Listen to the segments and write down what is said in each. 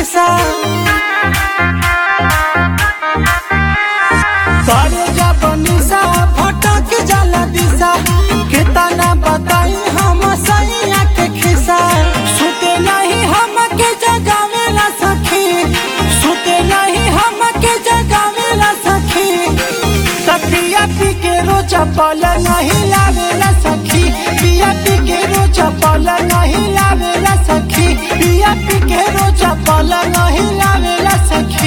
खिसा करे जब निशा भटक जाला दिशा कितना बताई हम सैया के खिसा सुते नहीं हम के जगावेला सखी सुते नहीं हम के जगावेला सखी तकिया पी के रोजा पल नहीं लावेला सखी पिया पी के रोजा पल नहीं लावेला सखी पिया पी के रोजा पल नहीं लावेला सखी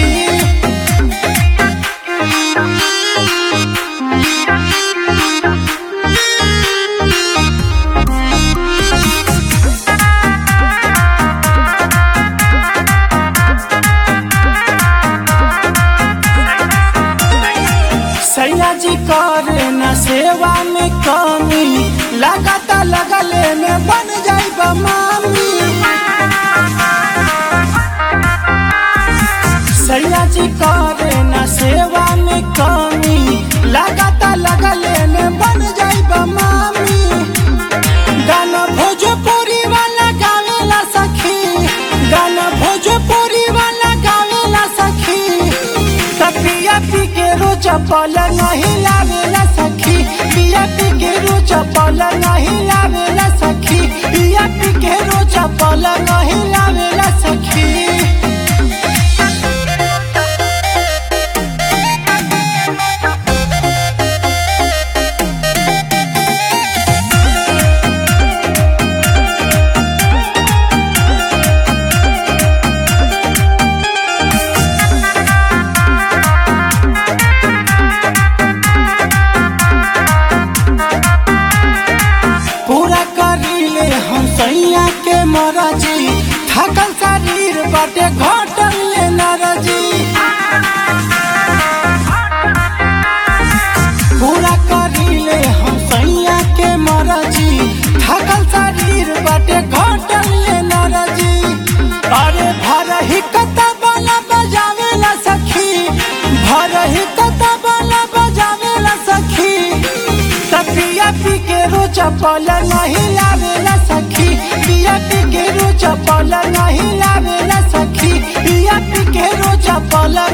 सैया जी करे न सेवा में कमी लगाता लगले में बन जाई मामी सैया जी करे न सेवा में कमी लगाता लगले में बन जाई मामी गाना भोजपुरी वाला गावेला सखी गाना भोजपुरी वाला गावेला सखी पिया पी के रोजा पल नहीं लावेला सखी पिया पी के रोजा पल नहीं लावेला सखी पिया पी के रोजा पल नहीं लावेला सखी पूरा करीले हम सैया के मरजी थकल शरीर बाटे घटल ले नरजी पूरा करीले हम सैया के मरजी थकल शरीर बाटे घटल ले नरजी अरे भर ही कता बाला बजावेला सखी भर ही कता बाला बजावेला सखी पिया पी के रोजा पल नहीं लावेला सखी पिया पी के रोजा पल नहीं लावेला सखी पिया पी के रोजा पल